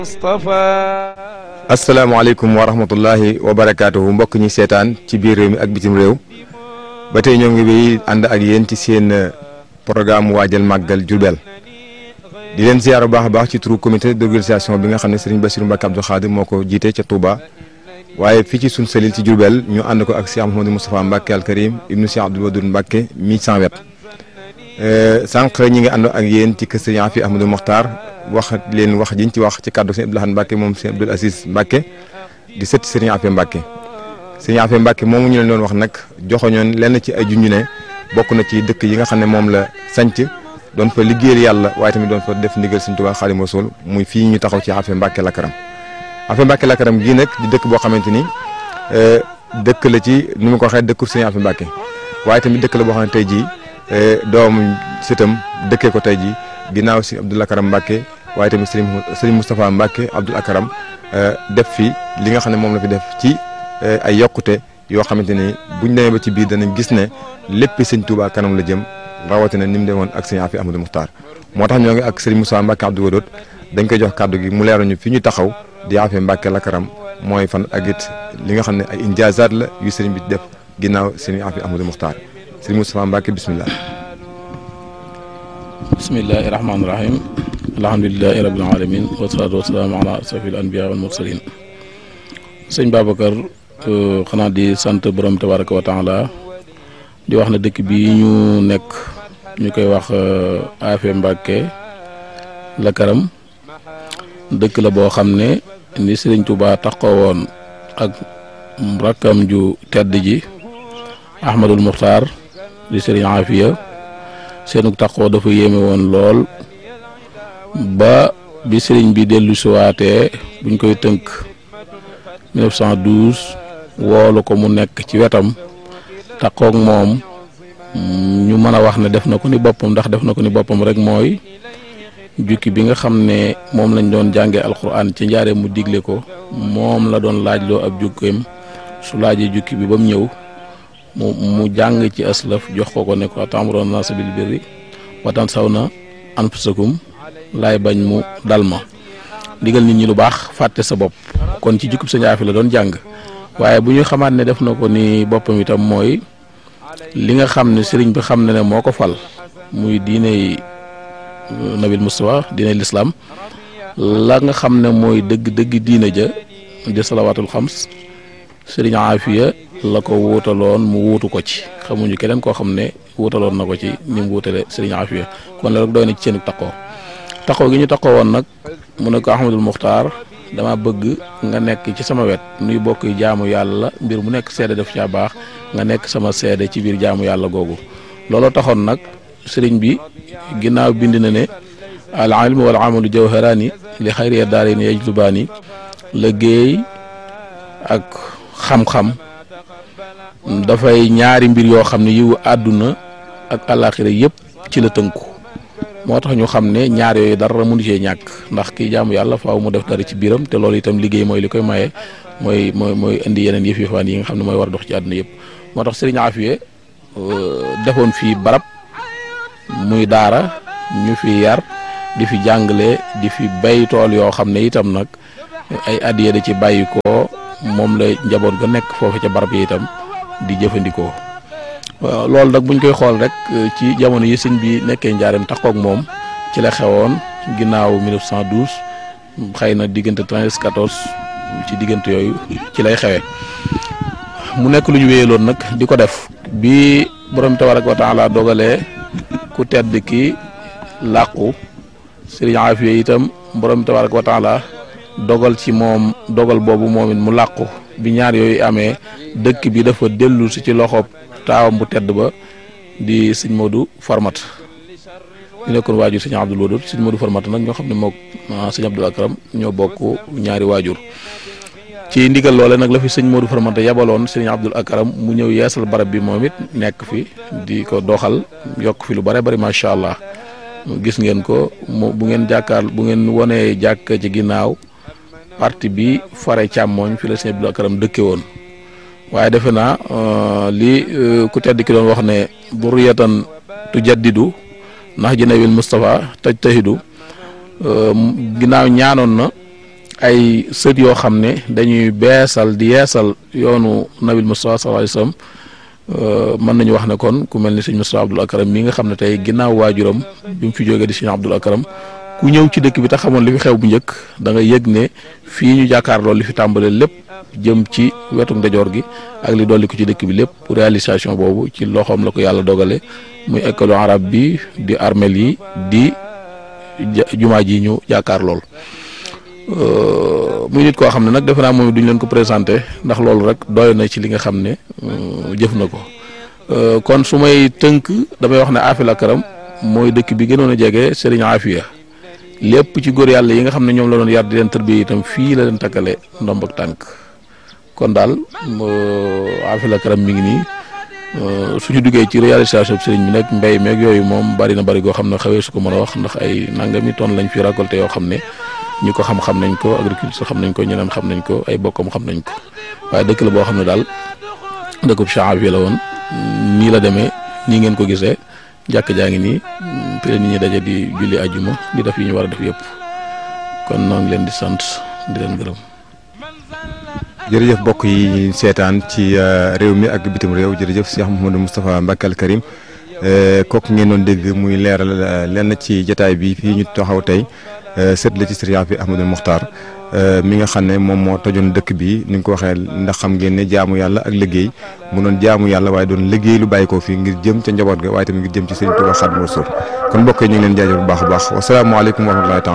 asalaamaaleykum wa rahmatullahi wa barakaatuhu mbokk ñi seetaan ci biir réew mi ak bitim réew ba tey ñoo ngi bi ànd ak yéen ci seen programme waajal màggal Jurbel di leen ziar bu baax a baax ci turu comité d'organisation bi nga xam ne Serigne Bassirou Mbacké Abdou Khadir moo ko jiite ca Touba waaye fii ci sun selil ci Jurbel ñu ànd ko ak Cheikh Mouhamadou Moustapha Mbacké al Karim ibnu Cheikh Abdoul Wadoud Mbacké mi sans wet sànq ñi ngi ànd ak yéen ci kër Serigne Afi Ahmadou Mokhtar wax leen wax jiñ ci wax ci kàddu Serigne Abdou Lahad Mbacké moom Serigne Abdoul Aziz Mbacké di sët Serigne Afi Mbacké Serigne Afi Mbacké moomu ñu leen doon wax nag joxoñoon lenn ci ay junju ne bokk na ci dëkk yi nga xam ne moom la sanc doon fa liggéeyal yàlla waaye tamit doon fa def ndigal Sëriñ Tuubaa Xaadimu Rasuul muy fii ñu taxaw ci Afi Mbacké Lakaram Afi Mbacké Lakaram gii nag di dëkk boo xamante ni dëkk la ci ni ma ko waxee dëkku Serigne Afi Mbacké waaye tamit dëkk la boo xam ne tey jii doomu sëtam dëkkee ko tey jii ginnaaw si Abdoul Akaram Mbacké waaye tamit Serigne Serigne Moustapha Mbacké Abdoul Akaram def fi li nga xam ne moom la fi def ci ay yokkute yoo xamante ni buñ demee ba ci biir danañ gis ne lépp Sëriñ Tuubaa kanam la jëm rawatina ni mu demoon ak Serigne Afi Ahmadou Mokhtar moo tax ñoo ngi ak Serigne Moustapha Mbacké Abdoul Wadoud dañ koy jox kàddu gi mu leeral ñu fi ñu taxaw di Afi Mbacké Lakaram mooy fan ak it li nga xam ne ay injaazaat la yu Serigne bi def ginnaaw Serigne Afi Ahmadou Mokhtar Serigne Moustapha Mbacké bismillah bismillahi rahmaani rahim alhamdulilahi rabbil alamin wasalaatu wasalaamu ala asrafil anbiya wal mursalin sëñ Babacar xanaa di sant borom tabaraka wa taala di wax ne dëkk bi ñu nekk ñu koy wax Afi Mbacké Lakaram dëkk la boo xam ne ni Sëriñ Tuubaa taxoo woon ak rakkam ju tedd ji Ahmadul Muxtaar di Sëriñ Afiya seenug taxoo dafa yéeme woon lool ba bi sëriñ bi dellu siwaatee buñ koy tënk 1912 woolu ko mu nekk ci wetam taxoog moom ñu mën a wax ne def na ko ni boppam ndax def na ko ni boppam rek mooy jukki bi nga xam ne moom lañ doon jàngee alxuraan ci njaaree mu digle ko moom la doon laajloo ab jukkeem su laajee jukki bi ba mu ñëw mu mu jàng ci aslaf jox ko ko ne ko ta'muruna naasa bil birri wa tansawna anfusakum laay bañ mu dal ma digal nit ñi lu baax fàtte sa bopp kon ci jukkub Sëñ Afi la doon jàng waaye bu ñu xamaat ne def na ko ni boppam itam mooy li nga xam ne sëriñ bi xam ne ne moo ko fal muy diiney nabil Mustafa diiney lislaam la nga xam ne mooy dëgg dëgg diine ja di salawaatul xams sëriñ Afiya la ko wuutaloon mu wuutu ko ci xamuñu keneen koo xam ne wuutaloon na ko ci ni mu wuutale sëriñ Afiya kon la rek doy na ci seen taxoo taxoo gi ñu taxoo woon nag mu ne ko Ahmadul Muxtaar dama bëgg nga nekk ci sama wet nuy bokk jaamu yàlla mbir mu nekk seede def caa baax nga nekk sama seede ci biir jaamu yàlla googu looloo taxoon nag sëriñ bi ginnaaw bind na ne al ilmu wal amalu jawharaani li xayri daarayni yajlubaani liggéey ak xam-xam dafay ñaari mbir yoo xam ne yiwu àdduna ak àllaaxira yëpp ci la tënku moo tax ñu xam ne ñaar yooyu dara mënu cee ñàkk ndax kii jaamu yàlla faaw mu def dara ci biiram te loolu itam liggéey mooy li koy maye mooy mooy mooy indi yeneen yëf yëfaan yi nga xam ne mooy war a dox ci àdduna yëpp moo tax Serigne Afiye defoon fii barab muy daara ñu fi yar di fi jàngale di fi bay tool yoo xam ne itam nag ay addiye da ci bàyyi ko moom la njaboot ga nekk foofu ca barab yi itam di jëfandikoo loolu nag buñ koy xool rek ci jamono yi sëñ bi nekkee njaareem taxoog moom ci la xewoon ginnaaw 1912 xëy na diggante 13 14 ci diggante yooyu ci lay xewee mu nekk lu ñu wéyaloon nag di ko def bi borom tabaraka wa taala dogalee ku tedd ki làqu sëriñ Afiya itam borom tabaraka wa taala dogal ci moom dogal boobu moom it mu làqu bi ñaar yooyu amee dëkk bi dafa dellu si ci loxob taawam bu tedd ba di sëñ Modou Format ñu nekkoon waajur sëñ Abdoul Wadoud sëñ Modou Format nag ñoo xam ne mook sëñ Abdoul Akram ñoo bokk ñaari waajur ci ndigal loole nag la fi sëñ Modou Format yabaloon sëñ Abdoul Akram mu ñëw yeesal barab bi moom it nekk fi di ko doxal yokk fi lu bare bari macha allah gis ngeen ko mu bu ngeen jàkkaar bu ngeen wonee jàkk ci ginnaaw parti bi fare càmmooñ fi la sëñ Abdoul Akram dëkke woon waaye defe naa li ku tedd ki doon wax ne buriyatan tu jaddidu ndax jënawil Moustapha taj tahidu ginnaaw ñaanoon na ay sët yoo xam ne dañuy beesal di yeesal yoonu nabil Mustafa sallallahu alayhi wasallam mën nañu wax ne kon ku mel ni sëñ Mustafa Abdul Akram mi nga xam ne tey ginnaaw waajuram bi mu fi jógee di sëñ Abdul Akram ku ñëw ci dëkk bi te xamoon li fi xew bu njëkk da nga yëg ne fii ñu jàkkaarloo li fi tàmbalee lépp jëm ci wetu ndejoor gi ak li dolli ko ci dëkk bi lépp réalisation boobu ci loxoom la ko yàlla dogale muy école arabe bi di armel yi di jumaa ji ñu jàkkaar lool muy nit koo xam ne nag defe naa moom duñ leen ko présenté ndax loolu rek doy na ci li nga xam ne jëf na ko kon su may tënk damay wax ne Afil Akram mooy dëkk bi gënoon a jege Serigne Afia lépp ci góor yàlla yi nga xam ne ñoom la doon yar di leen tërbiye itam fii la leen takkale ndomb ak tànk kon daal Afil Akram mi ngi nii suñu duggee ci réalisation bi sëriñ bi nag mbéy meeg yooyu moom bari na bari goo xam ne xawee su ko mën a wax ndax ay nangami tonnes lañ fi récolté yoo xam ne ñi ko xam-xam nañ ko agriculture xam nañ ko ñeneen xam nañ ko ay bokkam xam nañ ko waaye dëkk la boo xam ne daal dëkkub Afia la woon nii la demee nii ngeen ko gisee jàkk jaa ngi nii fi la nit ñi daje di julli àjjuma di def yi ñu war a def yëpp kon noo ngi leen di sant di leen gërëm. jërëjëf mbokk yi seetaan ci réew mi ak bitim réew jërëjëf Cheikh Mouhamadou Moustapha Mbacké Al Karim kooku ngeen doon dégg muy leeral lenn ci jataay bi fii ñu taxaw tey sët la ci Serigne Afia Ahmadou Mokhtar mi nga xam ne moom moo tojoon dëkk bi ni nga ko waxee ndax xam ngeen ne jaamu yàlla ak liggéey mu doon jaamu yàlla waaye doon liggéey lu bàyyi ko fii ngir jëm ca njaboot ga waaye tamit ngir jëm ci Serigne Touba Xaadimu Rasuul kon mbokk yi ñu ngi leen jaajëf bu baax a baax wasalaamaaleykum wa rahmatullahi